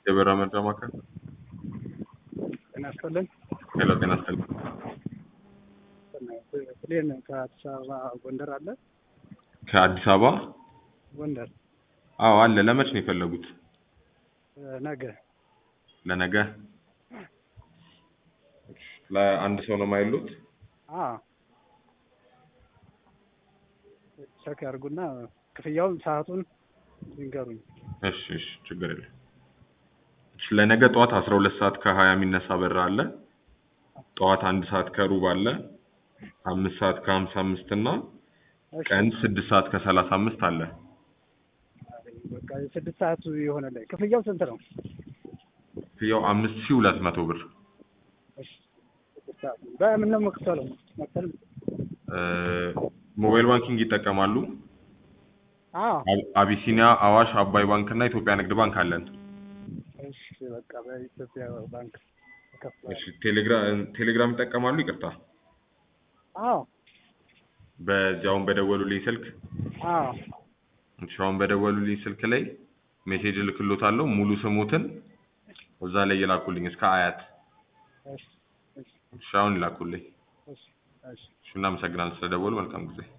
የበራ መርጃ ማዕከል ጤና ይስጥልን። ሄሎ፣ ጤና ይስጥልኝ። ፕሌን ከአዲስ አበባ ጎንደር አለ። ከአዲስ አበባ ጎንደር አዎ አለ። ለመች ነው የፈለጉት? ነገ ለነገ ለአንድ ሰው ነው የማይሉት? ቸክ ያድርጉና ክፍያውን ሰዓቱን ይንገሩኝ። እሺ እሺ፣ ችግር የለም። እሺ፣ ለነገ ጠዋት አስራ ሁለት ሰዓት ከሀያ የሚነሳ በራ አለ። ጠዋት አንድ ሰዓት ከሩብ አለ። አምስት ሰዓት ከሀምሳ አምስት እና እሺ፣ ቀን ስድስት ሰዓት ከሰላሳ አምስት አለ። በቃ የስድስት ሰዓቱ የሆነ ላይ ክፍያው ስንት ነው? ክፍያው አምስት ሺህ ሁለት መቶ ብር እሺ፣ ስድስት ሰዓቱ በምን ነው መክፈለው? መክፈል እ ሞባይል ባንኪንግ ይጠቀማሉ? አዎ። አብ- አቢሲኒያ፣ አዋሽ፣ አባይ ባንክ እና ኢትዮጵያ ንግድ ባንክ አለን። እሺ፣ በቃ በኢትዮጵያ ባንክ እከፍላለሁ። እሺ፣ ቴሌግራም ቴሌግራም ይጠቀማሉ? ይቅርታ፣ አዎ በዚያውን በደወሉልኝ ስልክ አዎ እሺ፣ አሁን በደወሉልኝ ስልክ ላይ ሜሴጅ እልክሎታለሁ። ሙሉ ስሙትን እዛ ላይ ይላኩልኝ እስከ አያት። እሺ እሺ እሺ፣ አሁን ይላኩልኝ። እሺ እሺ እሺ፣ እናመሰግናለን ስለደወሉ። መልካም ጊዜ